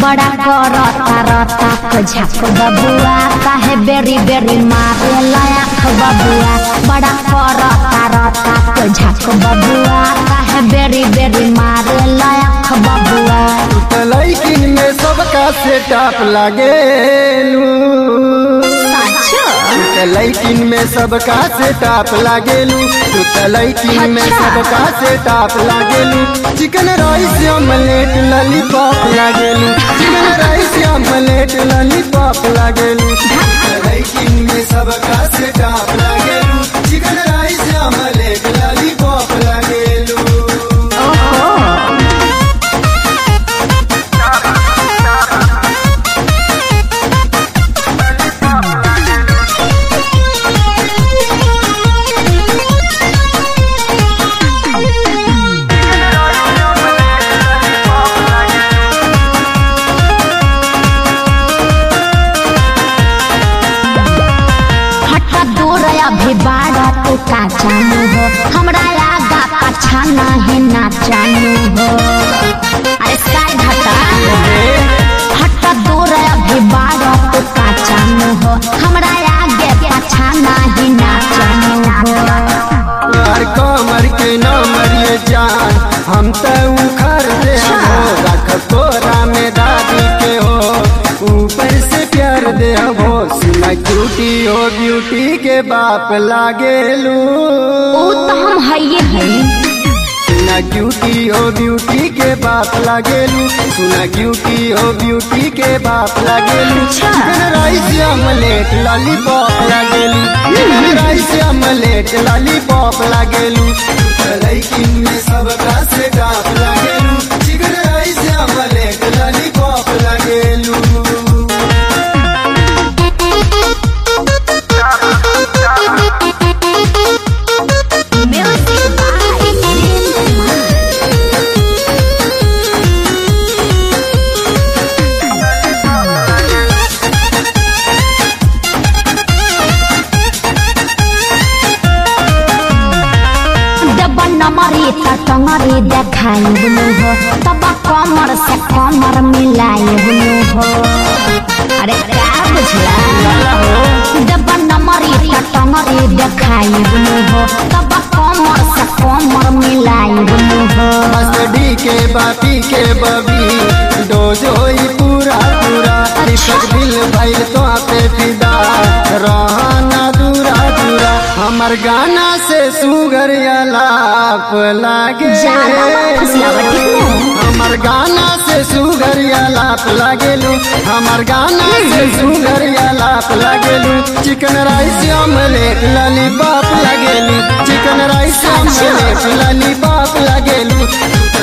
बड़ा करता रता को झक बबुआ काहे बेरी बेरी मारे लायक बबुआ बड़ा करता रता को झक बबुआ काहे बेरी बेरी मारे लायक बबुआ लैकिन में सबका सेटअप लागेलू साचो लैकिन में सबका सेटअप लागेलू तू त लैकिन में अच्छा। सबका सेटअप लागेलू चिकन राइस ऑमलेट लॉलीपॉप लागेलू चिकन राइस ऑमलेट लॉलीपॉप लागेलू लैकिन में सबका सेटअप लागेलू चिकन राइस ऑमलेट लॉलीपॉप लागेलू ओहो हटा दूर अभी बाड़ा तू का जानू हो हमरा आगा पाछा नहीं ना जानू हो अरे स्काई घटा हटा दूर अभी बाड़ा तू का जानू हो हमरा आगे पाछा नहीं ना जानू हो यार कमर के न मरिए जान हम तो उखर दे हो रख तोरा में दादी के हो ऊपर से प्यार दे हो सुना क्यूटी हो ब्यूटी के बाप लागेलू ओ तो हम हइये हई सुना क्यूटी हो ब्यूटी के बाप लागेलू सुना क्यूटी हो ब्यूटी के बाप लागेलू अच्छा। चिकन राइस ऑमलेट लॉलीपॉप लागेलू चिकन राइस ऑमलेट लॉलीपॉप लागेलू लैकिन में सबका से डाप लागेलू चिकन राइस ऑमलेट लॉलीपॉप लागेलू म्यूजिक बाय डब्बा नमरी त टंगरी देखाई बुलू हो तब कमर से कमर मिलाई बुलू हो अरे क्या बुझला डब्बा नमरी त टंगरी देखाई बुलू हो तब कमर से कमर मिलाई बुलू हो मस्ती के बापी के बबी डोज होई पूरा पूरा दीपक दिल भइल तो पे फिदा रहना दूरा दूरा हमर गाना से सुगर अलाप लागे ज्यादा मत फुसलावा, ठीक है? हमर गाना से सुगर अलाप लागेलू हमर गाना से सुगर अलाप लागेलू चिकन राइस ऑमलेट लॉलीपॉप लागेलू चिकन राइस ऑमलेट लॉलीपॉप लागेलू